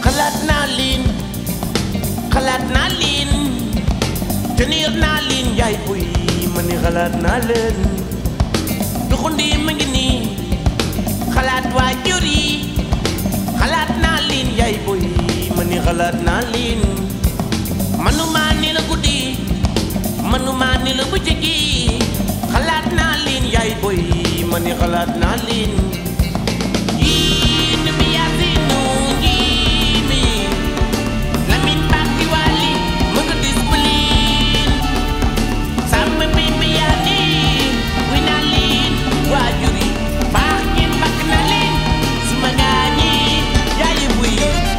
xalaat naa leen xalaat naa leen tenir naa leen yaay boy ma ni xalaat naa leen duxundi ma ngi nii xalaat waajur yi xalaat naa leen yaay boy ma ni xalaat naa leen manuma ni la guddi manuma ni la bëccëg gi xalaat naa leen yaay boy ma ni xalaat naa leen yii ni mi yaasinu yii mi lamin bàkki waali mu nga discipline sàmm bi mi yaa ni wi naa leen waajur yi baax ngeen bakk na leen suma gaañi yaayi buy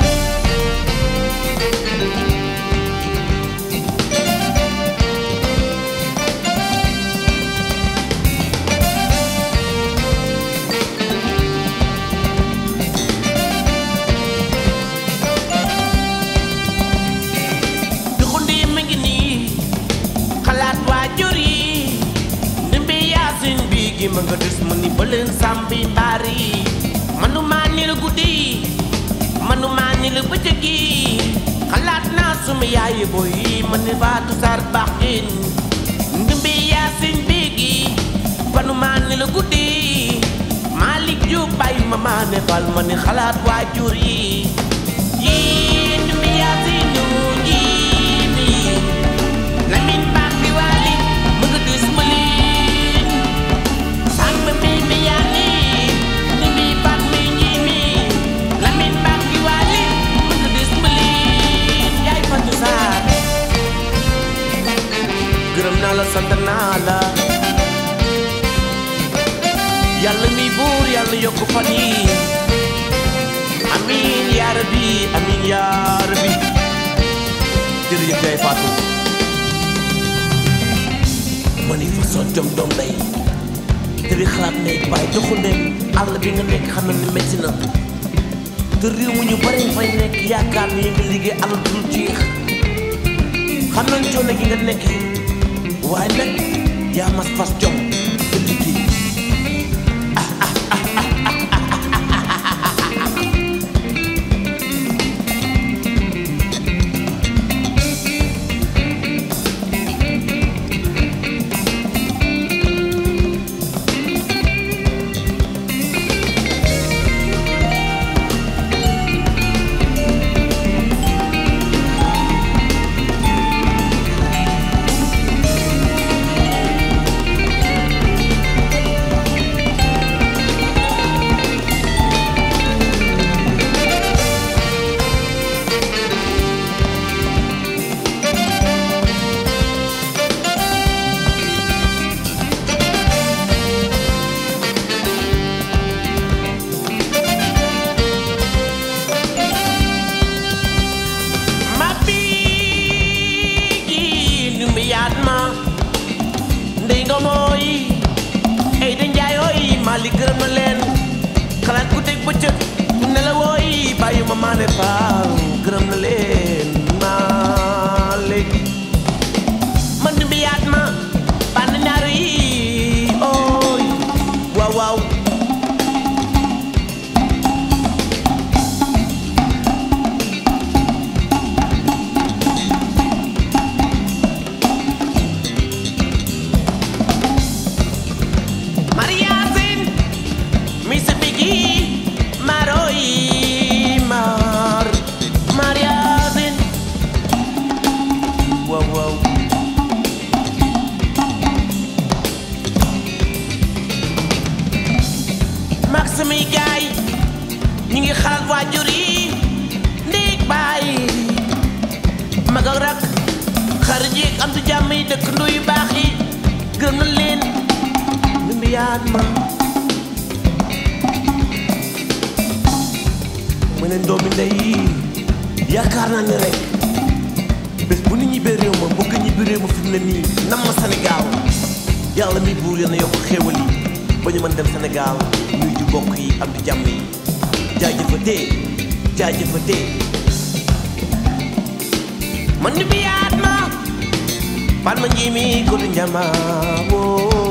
duxundi ma ngi nii xalaat waajur yi ndimbi yaasin bi gi ma nga des ma ni ba leen sàmbi mbaar yi manuma ni la guddi manuma ni la bëccëg gi xalaat naa suma yaayi boy ma ni faatu sar baaxin ndimbi yaasin bi gi manuma ni la guddi Malick Diop bàyyi ma maa ne fal ma ni xalaat waajur yi yii ndimbi yaasin yii mi Lamin baax bi waali mu nga dis ma leen sàmm mi mi yaa ni ni mi baat mi nji mi Lamin baax bi waali mu nga dis ma leen yaay fatu saar gërëm naa la sant naa la yàlla mi buur yàlla yokk fan yi amiin yaa rabbi amiin yaa rabbi jërëjëf yaay Fatou ma ni façon jom doom day te di xalaat ne bàyyi doxandéem àll bi nga nekk xam na ne métti na te réew mu ñu bari fay nekk yaakaar ni nga liggéey alal dul jeex xam nañ coono gi nga nekkee waaye nag yaa mas fas jom te liggéey ma bii nu mu yaat ma ndey nga mooy ay da njaayooy Malick gërëm na leen xalaat ku teg bëccëg ne la wooy bàyyi ma maane faaw gërëm na leen Malick man nu mu yaat ma bànn ñaar yi ooy waaw waaw Mariasin mi se bigi maroi mar Mariasin wow wow mag samay gaay ñi ngi xalaat waajur yi ndéeg baay mag ak rak xarit yi am du jàmm yi dëkk yu baax yi gërëm na leen nu mbiyaat ma mu ne doomi ndey yaakaar naa ne rek bés bu nit ñibbee réew ma bëgg ñibbi réew ma fi mu ne nii nam ma Sénégal yàlla mi buur yal na yokk xéewal yi ba ñu mën dem Sénégal nuyu ju bokk yi am di jàmm yi jaajëfatee jaajëfatee man ni bi yaat ma pan ma nji mi ko du njama woo